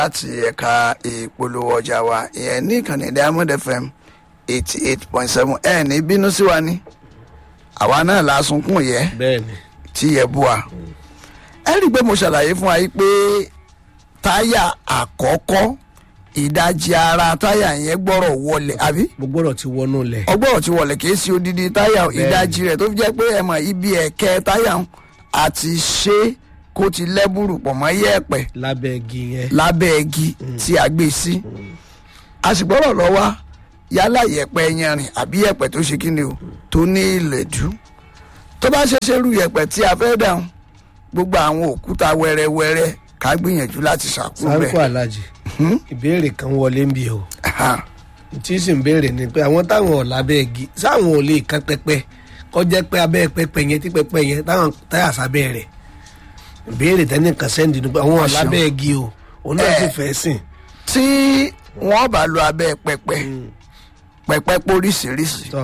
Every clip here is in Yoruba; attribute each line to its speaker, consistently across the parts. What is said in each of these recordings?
Speaker 1: láti ẹ̀ka ìpolówó ọjà wa ìyẹn ní ìkànnì diamond fm eighty eight point seven ẹ̀ ní bínú sí wa ní àwa náà la sunkún yẹ
Speaker 2: bẹ́ẹ̀ni
Speaker 1: tí yẹ bú wa ẹ rí i pé mo ṣàlàyé fún wa yìí pé táyà àkọ́kọ́ ìdajì ara táyà yẹn gbọ́rọ̀ wọlé àbí
Speaker 2: gbogbo ọ̀rọ̀ ti wọnú lẹ̀
Speaker 1: ọgbọ́rọ̀ ti wọlé kì í sí odidi táyà ìdajì rẹ̀ tó fi jẹ́ pé ẹ mọ̀ ibi ẹ̀kẹ́ táyà ń àti ṣe kó ti lẹ́bùrù pọ̀ mọ́ yẹ̀pẹ̀
Speaker 2: lábẹ́ igi yẹn
Speaker 1: lábẹ́ igi tí a gbé sí a sì gbọ́dọ̀ lọ wá yálà yẹ̀pẹ̀ yanrìn àbí yẹ̀pẹ̀ tó ṣe kíni o tó ní ìlẹ̀dú tó bá ṣe ṣerú yẹ̀pẹ̀ tí a fẹ́ dáhùn gbogbo àwọn òkúta wẹ́rẹ́wẹ́rẹ́ ká gbìyànjú láti ṣàkóso
Speaker 2: sáńkó
Speaker 1: rẹ̀
Speaker 2: alájì ìbéèrè kan wọlé ń bí o tí sì ń béèrè ni pé àwọn táwọn ọ̀ lábẹ́ igi sáwọn ò lè kan pẹpẹ kọjá pé abẹ́ pẹpẹ yẹn tí pẹpẹ yẹn táwọn táyà sábẹ́ rẹ̀ ìbéèrè tẹ́nìkan sẹ́ndì ni pé àwọn ọ̀ lábẹ́ igi o òun náà sì
Speaker 1: Eh.
Speaker 2: fẹ́ sìn
Speaker 1: tí wọ́n bá lo abẹ́ pẹpẹ pẹpẹ póríṣiríṣi
Speaker 2: tọ́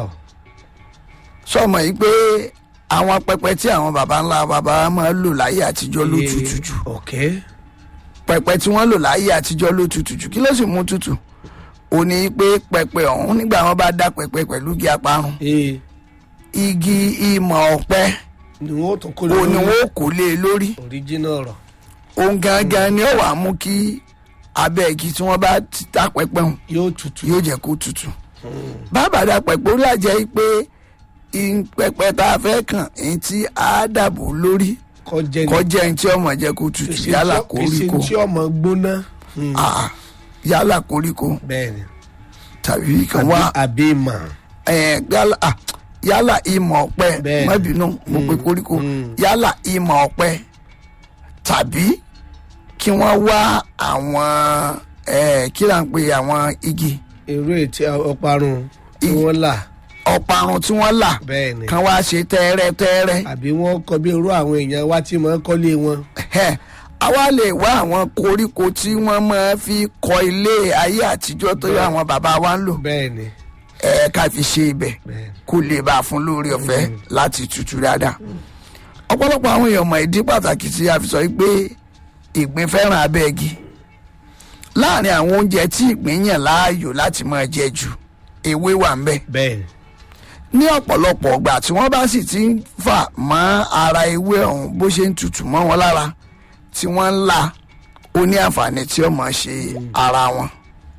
Speaker 1: sọmọ yìí pé àwọn pẹpẹ tí àwọn baba ńlá baba wa máa ń lò láyé àtijọ́ ló tutù jù
Speaker 2: ọ̀kẹ́
Speaker 1: pẹpẹ tí wọ́n lò láyé àtijọ́ ló tutù jù kí ló sì mú tutù ó ní pé pẹpẹ ọ̀hún nígbà wọn bá dá pẹpẹ pẹ̀lú igi aparun
Speaker 2: ee
Speaker 1: igi ìmọ̀ ọ̀pẹ
Speaker 2: ni wọ́n tún kó
Speaker 1: ó ní wọn ó kó lé e lórí
Speaker 2: original ọ̀rọ̀
Speaker 1: òun gangan ni ó wàá mú kí abẹ́ igi tí wọ́n bá ti dá pẹpẹ hùn
Speaker 2: yóò tutù
Speaker 1: yóò jẹ́ kó tutù bàbá dá pẹpẹ ó lájẹ́ pé ì- pẹpẹ tá a fẹ́ kàn èyí tí a dàbò lórí
Speaker 2: kọjá ní
Speaker 1: kọjá ẹni tí ọmọ jẹ́ kó tutù yálà koríko
Speaker 2: tí ọmọ gbóná
Speaker 1: Ah, yálà koríko
Speaker 2: bẹ́ẹ̀ni
Speaker 1: tàbí kan wá
Speaker 2: àbí mà
Speaker 1: eh, yálà ah, yálà ìmọ̀ ọ̀pẹ
Speaker 2: Bẹ́ẹ̀ni.
Speaker 1: má bínú mo pe koríko yálà ìmọ̀ ọ̀pẹ tàbí kí wọ́n wá àwọn eh, kí là ń pe àwọn igi
Speaker 2: èrò ètí ọparun tí
Speaker 1: I-
Speaker 2: wọ́n là
Speaker 1: ọ̀parun tí wọ́n là
Speaker 2: bẹ́ẹ̀ni
Speaker 1: kan wá ṣe tẹ́rẹ́tẹ́rẹ́
Speaker 2: àbí wọ́n kọ bí irú àwọn èèyàn wá tí mọ̀ ń kọ́lé wọn
Speaker 1: Ẹhẹ́, àwa lè wá àwọn koríko tí wọ́n máa fi kọ́ ilé ayé àtijọ́ tó yẹ àwọn bàbá wa ń lò
Speaker 2: bẹ́ẹ̀ni
Speaker 1: ẹ̀ ká fi ṣe ibẹ̀
Speaker 2: bẹ́ẹ̀ni
Speaker 1: kó lè bá a fún lórí ọ̀fẹ́ láti tutù dáadáa. ọ̀pọ̀lọpọ̀ àwọn èèyàn mọ̀ ìdí pàtàkì tí a fi sọ pé ìgbín fẹ́ràn abẹ́gi láàrin àwọn oúnjẹ tí ìgbín yàn láàyò láti máa jẹ jù ewé wà ń bẹ̀
Speaker 2: bẹ́ẹ̀ni
Speaker 1: ní ọ̀pọ̀lọpọ̀ ọgbà tí wọ́n bá sì ti ń fà mọ́ ara ewé ọ̀hún bó ṣe ń tutù mọ́ wọn lára tí wọ́n ń là ó ní àǹfààní tí ó máa ṣe ara wọn.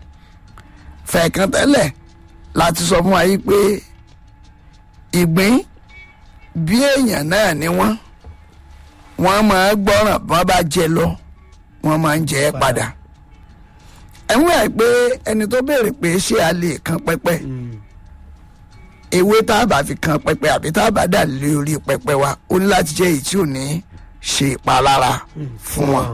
Speaker 1: fẹ̀ẹ̀kan tẹ́lẹ̀ láti sọ fún wa yìí pé ìgbín bí èèyàn náà ni wọ́n wọ́n máa gbọ́ràn bí wọ́n bá jẹ lọ wọ́n máa ń jẹ ẹ́ padà. ẹ̀wọ̀n ẹ̀ pé ẹni tó béèrè pé ṣé a lè kan pẹ́pẹ́ ewé tá a bá fi kan pẹpẹ àbí tá a bá dà lé orí pẹpẹ wa ó ní láti jẹ́ èyí tí ò ní ṣe ìpalára fún wọn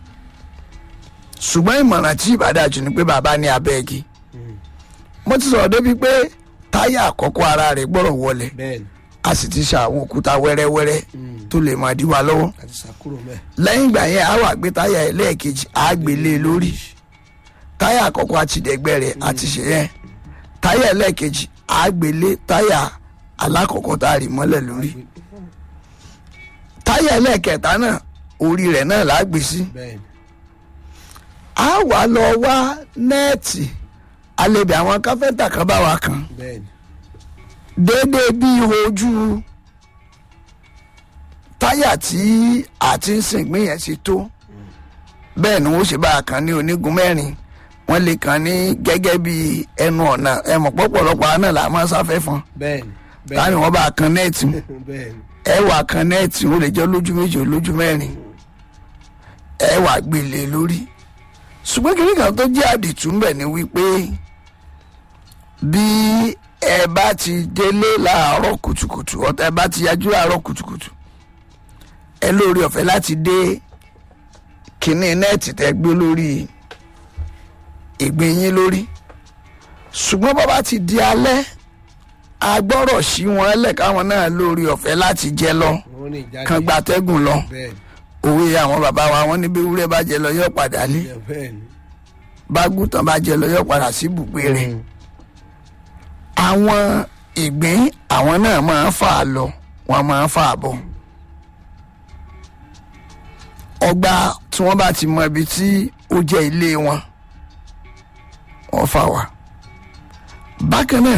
Speaker 1: ṣùgbọ́n ìmọ̀ràn tí ìbàdàjù ni pé bàbá ní abẹ́gi mo ti sọ̀rọ̀ débi pé táyà àkọ́kọ́ ara rẹ̀ gbọ́rọ̀ wọlé
Speaker 2: bẹ́ẹ̀ni
Speaker 1: a sì ti ṣe àwọn òkúta wẹ́rẹ́wẹ́rẹ́ tó lè máa dí wa lọ́wọ́
Speaker 2: àti sàkúrò mẹ́
Speaker 1: lẹ́yìn ìgbà yẹn a wà gbé táyà ẹlẹ́ẹ̀kejì a gbé lé e lórí táyà àkọ́kọ́ àti ìdẹ́gbẹ́ rẹ̀ àti ṣe yẹn táyà ẹlẹ́ẹ̀kejì a gbé lé táyà alákọ̀ọ́kọ́ tá a rì mọ́lẹ̀ lórí táyà ẹlẹ́ẹ̀kẹta náà orí rẹ̀ náà là á gbé sí
Speaker 2: bẹ́ẹ̀ni
Speaker 1: a wà lọ wá nẹ́ẹ̀tì alẹ́bẹ̀ àwọn káfẹ́ńtà kan bá wa kan
Speaker 2: bẹ́ẹ̀ni
Speaker 1: déédéé bí ojú táyà tí àti ń sìn gbìn yẹn ti tó bẹ́ẹ̀ ni wọ́n ṣe bá a kan ní onígun mẹ́rin wọ́n lè kàn ní gẹ́gẹ́ bí ẹnu ọ̀nà ẹ̀mọ̀ pọ̀pọ̀lọpọ̀ àná là máa sáfẹ́ fún
Speaker 2: bẹ́ẹ̀ni
Speaker 1: táni wọ́n bá a kan nẹ́ẹ̀tì mu
Speaker 2: bẹ́ẹ̀ni
Speaker 1: ẹ wà kan nẹ́ẹ̀tì ó lè jẹ́ lójú méjì ó lójú mẹ́rin ẹ wà gbélé lórí ṣùgbọ́n kìnìún kan tó jẹ́ àdìtú ń bẹ̀ ni wípé bí ẹ bá ti délé láàárọ̀ kùtùkùtù ọ̀tá ẹ bá ti yájú láàárọ̀ kùtùkùtù ẹ lórí ọ̀fẹ́ láti dé kìnìún nẹ́ẹ̀tì tẹ́ gbé lórí ìgbín yín lórí ṣùgbọ́n bọ́ bá ti di alẹ́ agbọ́rọ̀ sí wọn lẹ̀ káwọn náà lórí ọ̀fẹ́ láti jẹ lọ
Speaker 2: wọ́n ní ìjáde
Speaker 1: kan gbatẹ́gùn lọ
Speaker 2: bẹ́ẹ̀ni
Speaker 1: òwe àwọn bàbá wa wọn ní bí ewúrẹ́ bá jẹ lọ yóò padà lé
Speaker 2: bẹ́ẹ̀ni
Speaker 1: bágùtàn bá jẹ lọ yóò padà sí ibùgbé rẹ̀ àwọn ìgbín àwọn náà máa ń fà á lọ wọn máa ń fà á bọ̀ ọgbà tí wọ́n bá ti mọ ibi tí ó jẹ́ ilé wọn wọ́n fà wá bákan náà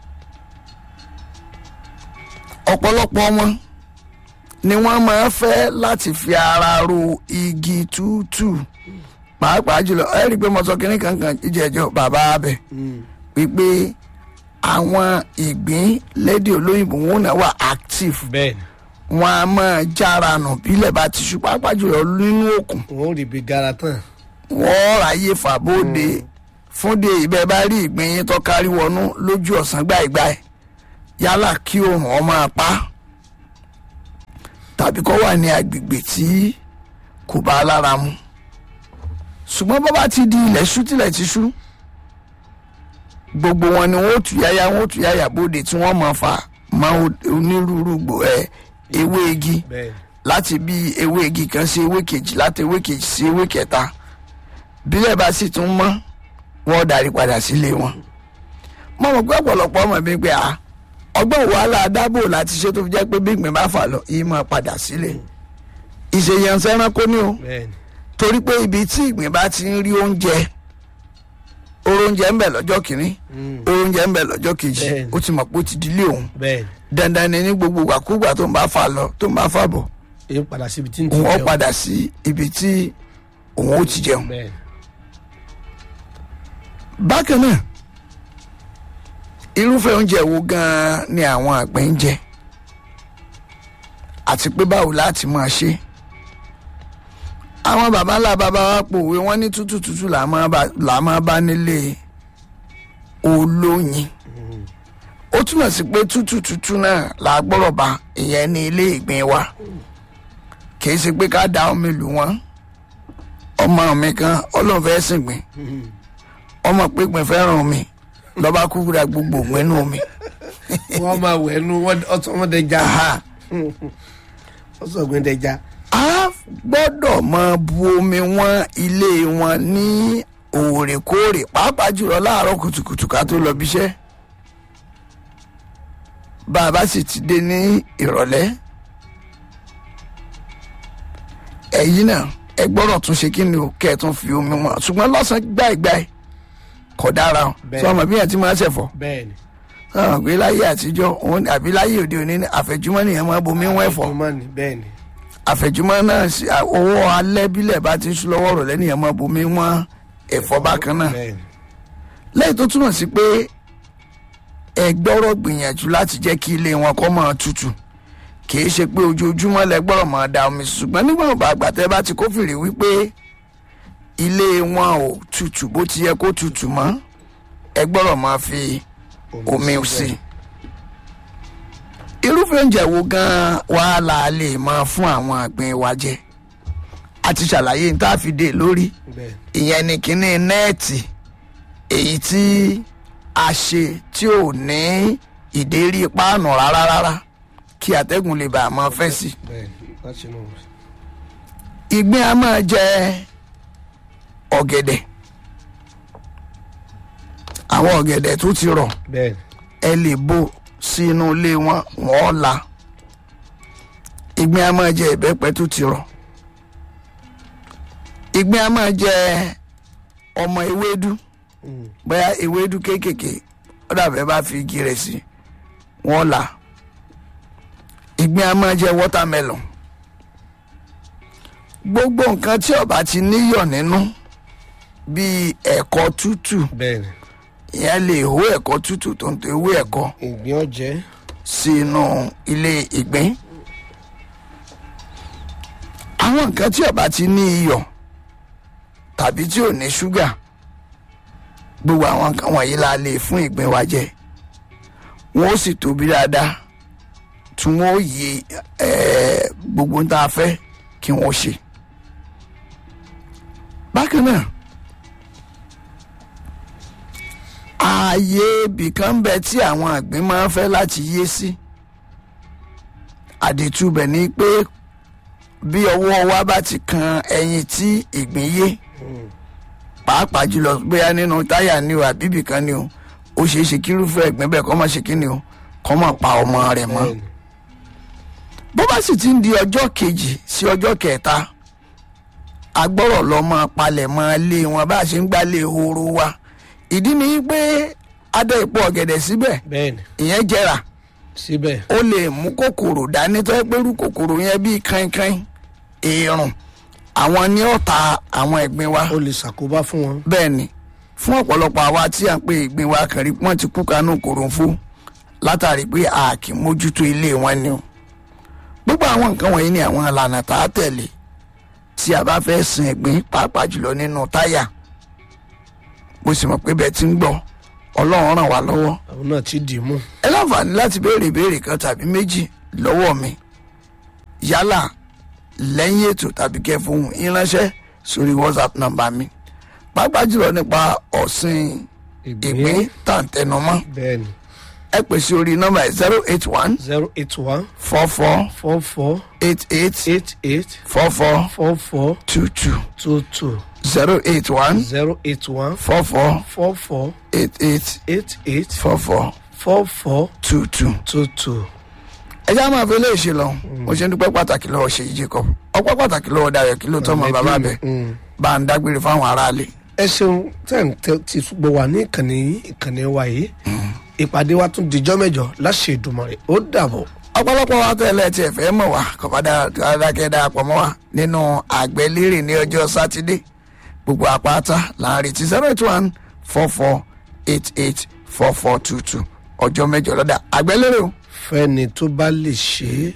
Speaker 1: ọ̀pọ̀lọpọ̀ wọn ni wọ́n máa fẹ́ láti fi ara ro igi tútù pàápàá jùlọ ẹ rí i pé mo sọ kínní kankan jíjẹjọ bàbá abẹ wípé àwọn ìgbín lédè olóyìnbó wọn náà wà active
Speaker 2: bẹ́ẹ̀ni
Speaker 1: wọn a máa jára nù bílẹ̀ bá ti ṣú pàápàá jùlọ nínú òkun
Speaker 2: wọn ò rí ibi gara tán
Speaker 1: wọ́n ráyè fàbóde fúnde ìbẹ́ bá rí ìgbín yín tó kárí wọnú lójú ọ̀sán gbàìgbàì yálà kí oòrùn ọ máa pa á, tàbí kó wà ní agbègbè tí kò bá lára mu ṣùgbọ́n bó bá ti di ilẹ̀ ṣú tilẹ̀ ti ṣú gbogbo wọn ni wọn ó tù yáyá wọn ó tù yáyà bóde tí wọ́n máa fà máa onírúurú gbò ẹ ewé igi
Speaker 2: bẹ́ẹ̀ni
Speaker 1: láti bí ewé igi kan sí ewé kejì láti ewé kejì sí ewé kẹta bílẹ̀ bá sì tún mọ́ wọ́n darí padà sílé wọn. mo mọ̀ pé ọ̀pọ̀lọpọ̀ ọmọ mi pé a ọgbọ́n wàhálà adábò láti ṣe tó fi jẹ́ pé bí ìgbín bá fà lọ yìí máa padà sílé. ìṣèyànṣẹ́ ẹranko ni o
Speaker 2: bẹ́ẹ̀ni
Speaker 1: torí pé ibi tí ìgbín bá ti ń rí oúnjẹ oró oúnjẹ ń bẹ lọ́jọ́ kìíní oró oúnjẹ ń bẹ lọ́jọ́ kejì
Speaker 2: Bẹ́ẹ̀ni.
Speaker 1: ó ti mọ̀ pé ó ti dílé òun
Speaker 2: bẹ́ẹ̀ni
Speaker 1: dandan ni ní gbogbo wàkúgbà tó ń bá fà lọ tó ń bá fà bọ̀
Speaker 2: èyí padà síbi tí ń ti
Speaker 1: òun ó
Speaker 2: jẹun
Speaker 1: padà sí ibi tí òun ó ti jẹun.
Speaker 2: bẹ́ẹ̀ni
Speaker 1: bákan náà irúfẹ́ oúnjẹ wo gan-an ni àwọn àgbẹ̀ ń jẹ àti pé báwo láti máa ṣe àwọn baba ńlá baba wa pòwe wọn ní tútù tútù là máa bá- là máa bá nílé olóyin ó túmọ̀ sí pé tútù tútù náà là á gbọ́rọ̀ bá ìyẹn ní ilé ìgbín wa kì í ṣe pé ká da omi lù wọ́n ọmọ mi kan ọlọ́run fẹ́ sìn gbìn ọmọ pípín fẹ́ràn mi lọ́ba kúkúrà gbogbo ògùn inú mi.
Speaker 2: wọ́n máa wẹ̀ ẹnu wọ́n dẹja
Speaker 1: Aha.
Speaker 2: wọ́n sọ̀gbìn dẹja
Speaker 1: a gbọ́dọ̀ máa bu omi wọn ilé wọn ní òòrèkóòrè pàápàá jùlọ láàárọ̀ kùtùkùtù ká tó lọ bíṣẹ́. bá a bá sì ti dé ní ìrọ̀lẹ́ ẹ̀yin náà ẹ gbọ́dọ̀ tún ṣe kí ni o kẹ́ ẹ tún fi omi wọn ṣùgbọ́n lọ́sàn-án gbáìgbáì kò dára o
Speaker 2: Bẹ́ẹ̀.
Speaker 1: sọ ma bí yẹn ti máa ṣẹ̀fọ́
Speaker 2: bẹ́ẹ̀ni
Speaker 1: sọ̀rọ̀ pé láyé àtijọ́ òun àbí láyé òde òní ní àfẹ̀júmọ́ nìyẹn máa bomi wọ́n ẹ̀fọ́
Speaker 2: ọmọnì bẹ́ẹ̀ni
Speaker 1: àfẹ̀júmọ́ náà sí owó alẹ́ bílẹ̀ bá ti ń sún lọ́wọ́ rọ̀ lẹ́nìyẹn máa bomi wọ́n ẹ̀fọ́ bákan náà
Speaker 2: bẹ́ẹ̀ni
Speaker 1: lẹ́yìn tó túmọ̀ sí pé ẹ gbọ́rọ̀ gbìyànjú láti jẹ́ kí ilé wọn kó máa tutù kì í ṣe pé ojoojúmọ́ lẹ gbọ́rọ̀ máa da omi sí, ṣùgbọ́n nígbà bá àgbàtẹ́ bá ti kófìrí wípé ilé wọn ò tutù bó ti yẹ kó tutù mọ́ ẹ gbọ́rọ̀ máa fi omi sí irúfẹ́ oúnjẹ wo gan-an wàá la lè máa fún àwọn àgbẹ̀ wa jẹ a ti ṣàlàyé ní tá a fi dé lórí
Speaker 2: bẹ́ẹ̀ni
Speaker 1: ìyẹn ni kínní nẹ́ẹ̀tì èyí tí a ṣe tí ò ní ìdérí páànù rárá rárá kí atẹ́gùn lè bá a máa fẹ́ sí.
Speaker 2: bẹ́ẹ̀ni láti inú rẹ̀
Speaker 1: ìgbín a máa jẹ ọ̀gẹ̀dẹ̀ àwọn ọ̀gẹ̀dẹ̀ tó ti rọ̀
Speaker 2: bẹ́ẹ̀ni
Speaker 1: ẹ lè bò sí inú ilé wọn wọ́n la ìgbín a máa jẹ ìbẹ́pẹ tó ti rọ̀ ìgbín a máa jẹ ọmọ ewédú
Speaker 2: Mm.
Speaker 1: bóyá ewédú kéékèèké ó dàbẹ́ bá fi igi rẹ̀ sí wọ́n la ìgbín a máa jẹ wọ́tàmẹ́lọ̀n gbogbo nǹkan tí ó bá ti níyọ̀ nínú bíi ẹ̀kọ́ tútù
Speaker 2: bẹ́ẹ̀ni
Speaker 1: ìyẹn lè hó ẹ̀kọ́ tútù tó ń tó ewé ẹ̀kọ́
Speaker 2: ìgbín ọ̀jẹ́
Speaker 1: sínú ilé ìgbín àwọn nǹkan tí ó bá ti ní iyọ̀ tàbí tí ò ní ṣúgà gbogbo àwọn nǹkan wọ̀nyí la lè fún ìgbín wa jẹ wọn ó sì tóbi dáadáa tí wọn ó yí eh, gbogbo ń tá a fẹ́ kí wọ́n ṣe bákan náà ààyè ibìkan ń bẹ tí àwọn àgbẹ̀ máa ń fẹ́ láti yé sí àdìtúbẹ̀ ni pé bí ọwọ́ wa bá ti kan ẹyin tí ìgbín yé pàápàá jùlọ bóyá nínú táyà ni o àbí ibìkan ni o ó ṣeé ṣe kírúfẹ́ ìgbín bẹ́ẹ̀ kọ́ máa ṣe kí ni o kọ́ máa pa ọmọ rẹ̀ mọ́
Speaker 2: bẹ́ẹ̀ni
Speaker 1: bó bá sì ti ń di ọjọ́ kejì sí ọjọ́ kẹta agbọ́rọ̀ lọ́mọ palẹ̀ mọ́ lé wọn bá a ṣe ń gbálé horo wa ìdí ni pé adé ipò ọ̀gẹ̀dẹ̀ síbẹ̀
Speaker 2: bẹ́ẹ̀ni
Speaker 1: ìyẹn jẹrà
Speaker 2: síbẹ̀
Speaker 1: ó lè mú kòkòrò dání tó yẹ pé irú kòkòrò yẹn bíi kankan èèrùn àwọn ní ọ̀tá àwọn ẹ̀gbin wa
Speaker 2: ó lè ṣàkóbá fún wọn.
Speaker 1: bẹ́ẹ̀ ni fún ọ̀pọ̀lọpọ̀ àwa tí à ń pè ìgbín wa kàn rí wọ́n ti kú kanú kòròǹfó látàrí pé a kì í mójútó ilé wọn ni o gbogbo àwọn nǹkan wọ̀nyí ni àwọn ìlànà tá a tẹ̀lé tí a bá fẹ́ sin ẹ̀gbin pàápàá jùlọ nínú táyà mo sì mọ̀ pé bẹ́ẹ̀ ti ń gbọ́ ọlọ́run ràn wá lọ́wọ́
Speaker 2: àwọn náà ti dì í mú.
Speaker 1: ẹ láǹfààní láti béèrè ìbéèrè kan tàbí méjì lọ́wọ́ mi yálà lẹ́yìn ètò tàbí kẹ́ fún ìránṣẹ́ sórí whatsapp nọ́mbà mi pàápàá jùlọ nípa ọ̀sìn ìgbín tàǹtẹ̀numọ́
Speaker 2: bẹ́ẹ̀ni
Speaker 1: ẹ pè sí orí nọ́mbà zero eight one
Speaker 2: zero eight one
Speaker 1: four four
Speaker 2: four four
Speaker 1: eight eight
Speaker 2: eight eight
Speaker 1: four four
Speaker 2: four four
Speaker 1: two two
Speaker 2: two two
Speaker 1: zero eight one
Speaker 2: zero eight one
Speaker 1: four four
Speaker 2: four four
Speaker 1: eight eight
Speaker 2: eight eight
Speaker 1: four four
Speaker 2: four four
Speaker 1: two two.
Speaker 2: two two.
Speaker 1: ẹ já máa fi léèṣe lọ mo ṣe ń dúpẹ́ pàtàkì lọ́wọ́ ṣèyí jacob ọpẹ́ pàtàkì lọ́wọ́ dayọ̀ kí ló tọ́ mọ bàbá bẹ̀ bá ń dágbére fáwọn aráàlú.
Speaker 2: ẹ ṣeun tẹ́ ń tẹ́ ti gbọ́ wà ní ìkànnì yìí ìkànnì wa yìí ìpàdé wa tún dijọ́ mẹ́jọ láṣẹ Èdùmàrè ó dàbọ̀.
Speaker 1: ọ̀pọ̀lọpọ̀ wa tẹ́lẹ̀ tí ẹ fẹ́ mọ̀ wá kọ̀ọ̀bá dáadáa darapọ̀ mọ́ wa nínú àgbẹ̀lérè ní ọjọ́ sátidé gbogbo àpáta là ń retí zero eight one four four eight eight four four two two ọjọ́ mẹ́jọ lọ́dà àgbẹ̀lérè o.
Speaker 2: fẹ́ni tó bá lè ṣe é.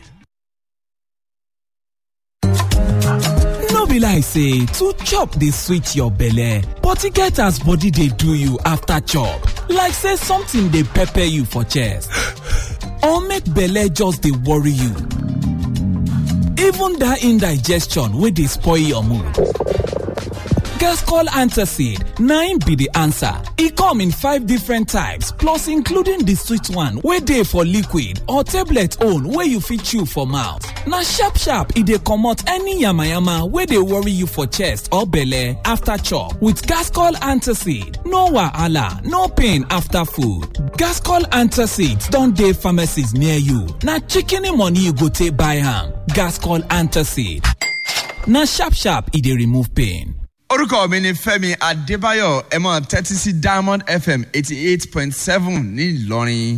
Speaker 3: no be like say to chop dey sweet your belle but e get as body dey do you after chop like say something dey pepper you for chest or make belle just dey worry you even that indigestion wey dey spoil your mood Gascol Antacid 9 be the answer. E come in five different types plus including the sweet one wey dey for liquid or tablet own wey you fit chew for mouth. Na sharp sharp e dey comot any yamayama wey dey worry you for chest or belle after chop with Gascol Antacid. No wahala, no pain after food. Gascol Antacid don dey pharmacies near you. Na shikini money you go take buy am. Gascol Antacid. Na sharp sharp e dey remove pain.
Speaker 4: orúkọ mi ni fẹ́mi adébáyọ̀ ẹ máa tẹ́tí sí diamond fm eighty eight point seven ní ìlọrin.